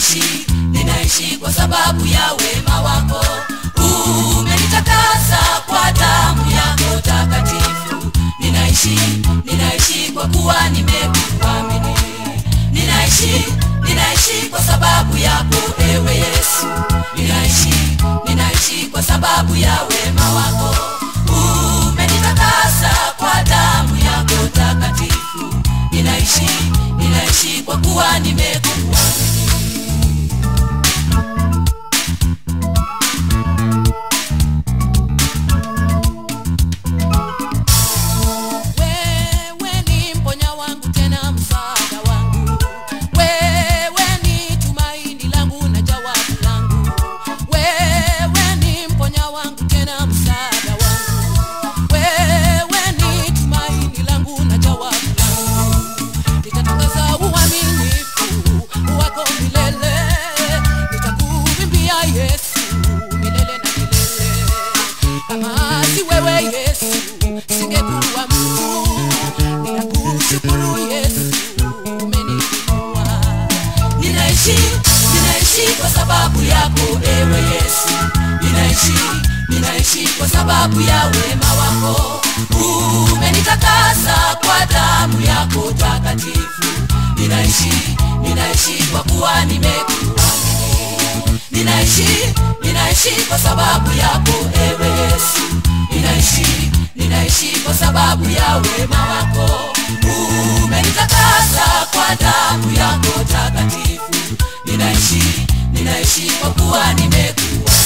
ninaishi ninaishi kwa sababu ya wema wako umenitakasa kwa damu yako takatifu ninaishi ninaishi kwa kuwa nimekuamini ninaishi ninaishi kwa sababu yako ewe yesu ninaishi ninaishi kwa sababu ya wema wako umenitakasa kwa damu yako takatifu ninaishi ninaishi kwa kuwa nimekuamini Wewe ni mponya wangu tena msaada wangu, wewe ni tumaini langu na jawabu langu, wewe ni mponya wangu tena msaada wangu, wewe ni tumaini langu na jawabu langu. Nitatangaza uaminifu wako milele, nitakuimbia Yesu milele na milele. Kama si wewe Yesu, singekuwa mtu. Ninakushukuru Yesu, umeniinua. ninaishi ninaishi kwa sababu yako ewe yesu ninaishi ninaishi kwa sababu ya wema wako umenitakasa kwa damu yako takatifu ninaishi ninaishi kwa kuwa nimekuamini ninaishi ninaishi kwa sababu yako ewe yesu ninaishi ninaishi kwa sababu ya wema wako umenitakasa kwa damu yako takatifu ninaishi ninaishi kwa kuwa nimekuwa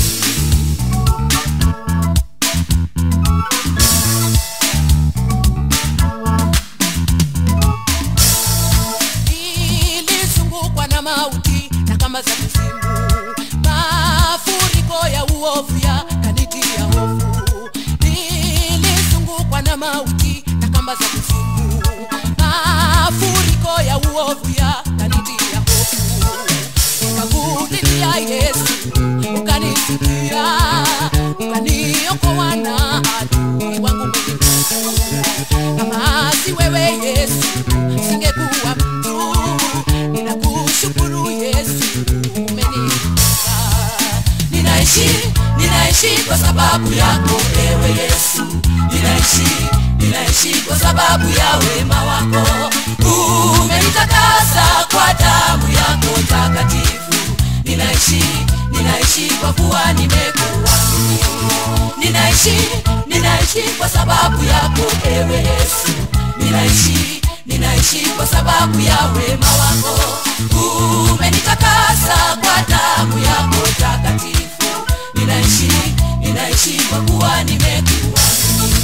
Nilizungukwa na mauti na kamba za kuzimu, mafuriko ya uovu yakanitia hofu. Nilizungukwa na mauti na kamba za kuzimu, mafuriko ya uovu yakanitia hofu. Nikakulilia Yesu, ukanisikia, ukaniokoa na adui wangu mwenye kama si wewe Yesu, singekuwa mtu. Ninakushukuru Yesu, umeniinua. ninaishi ninaishi kwa sababu yako ewe yesu ninaishi ninaishi kwa sababu ya wema wako umenitakasa kwa damu yako takatifu ninaishi ninaishi kwa kuwa nimekuamini ninaishi ninaishi kwa sababu yako ewe yesu ninaishi ninaishi kwa sababu ya wema wako umenitakasa kwa damu yako takatifu ninaishi ninaishi kwa kuwa nimekuamini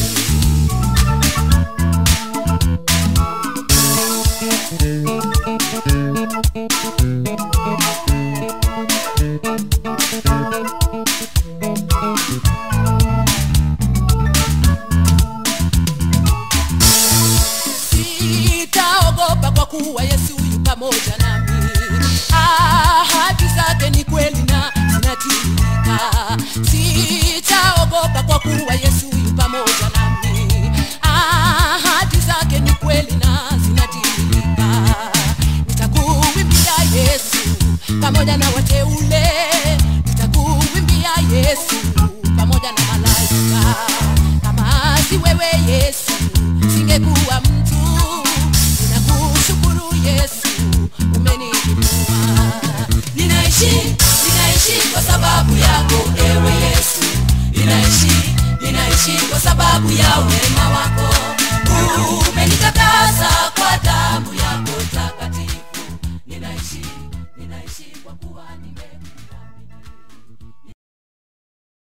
Sitaogopa kwa kuwa Yesu yu pamoja nami. Ahadi zake ni kweli na zinatimika. Sitaogopa kwa kuwa Yesu yu pamoja nami. Ahadi zake ni kweli na zinatimika. Nitakuimbia Yesu pamoja na wateule. Nitakuimbia Yesu pamoja na malaika. Kama si wewe Yesu, singekuwa mtu. Ninakushukuru Yesu, umeniinua. ninaishi ninaishi kwa sababu yako ewe yesu ninaishi ninaishi kwa sababu ya wema